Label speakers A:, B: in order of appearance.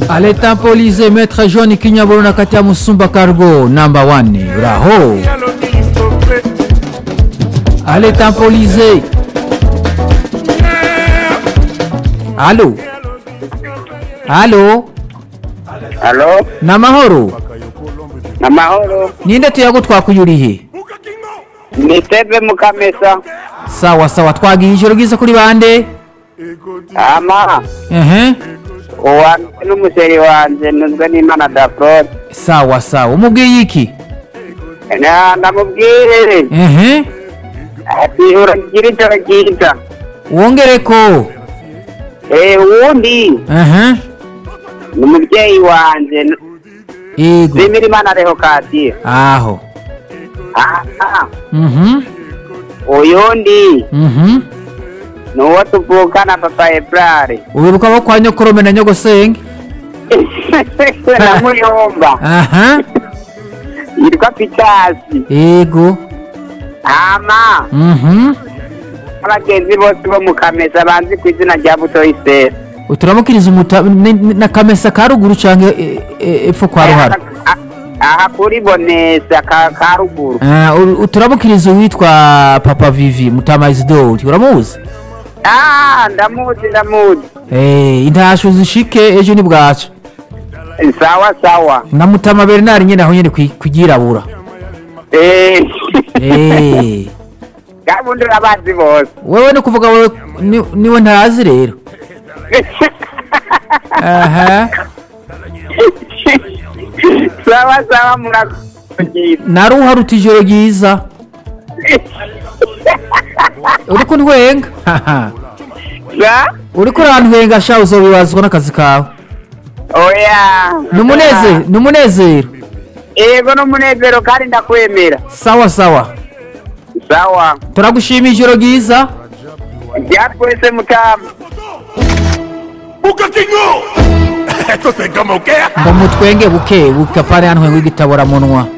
A: aletampolize maître john kinyaburuna kati ya musumba cargo namba 1 uraho aletampolize alo alo
B: Halo,
A: namahoro
B: namahoro.
A: ninde tuyago twakuyurihe
B: Ni Teve Mukamesa.
A: sawa sawa twagiye ijoro ryiza kuri bande
B: Ama,
A: ehe
B: uwa n'umuseri wanje nuzwe n'Imana Dafrod.
A: sawa sawa umubwiye iki
B: Na ndamubwire
A: ehe
B: ati uragira ijoro ryiza.
A: wongereko
B: Eh, uwundi
A: ehe
B: ni umubyeyi wanje
A: yego
B: Zimira Imana Rehokadiye.
A: aho
B: Aha,
A: mhm
B: uyundi
A: mhm
B: ni uwo tuvukana Papa Ebrare.
A: ubibuka ko kwa nyokorome na nyogosenge
B: na Muyomba.
A: aha
B: Yitwa Pitasi.
A: yego
B: Ama,
A: mhm
B: abagenzi bose bo mu Kamesa banzi ku izina rya Butoyi Sera.
A: turamukiriza umuta ni- ni- na kamesa ka ruguru canke e- e- epfo kwa ruhara
B: Ah, aha kuri bonesa ka ka ruguru
A: Ah, ur- turamukiriza uwitwa papa vivi mutama isidori uramuzi
B: ah ndamuzi ndamuzi
A: Eh, intasho zishike ejo ni bwaca
B: sawa sawa
A: na mutama bernard nyene aho nyene kwi- kugirabura
B: eh
A: Eh,
B: gabundi urabazi bose
A: wewe ni kuvuga wewe ni- niwe ntazi rero aha
B: sawa sawa murakoze
A: naruha ruta ijoro ryiza uriko ntwenga Haha.
B: sa
A: uriko urantwenga sha uzobibazwa n'akazi kawe
B: oya
A: ni umunezero ni umunezero
B: yego n'umunezero kandi ndakwemera
A: sawa sawa
B: sawa
A: turagushima ijoro ryiza
B: ryatwese mutama
C: ¡Buca Kingo! Esto se como que
A: ngo mutwenge buke buke apana yantwenga igitaboramunwa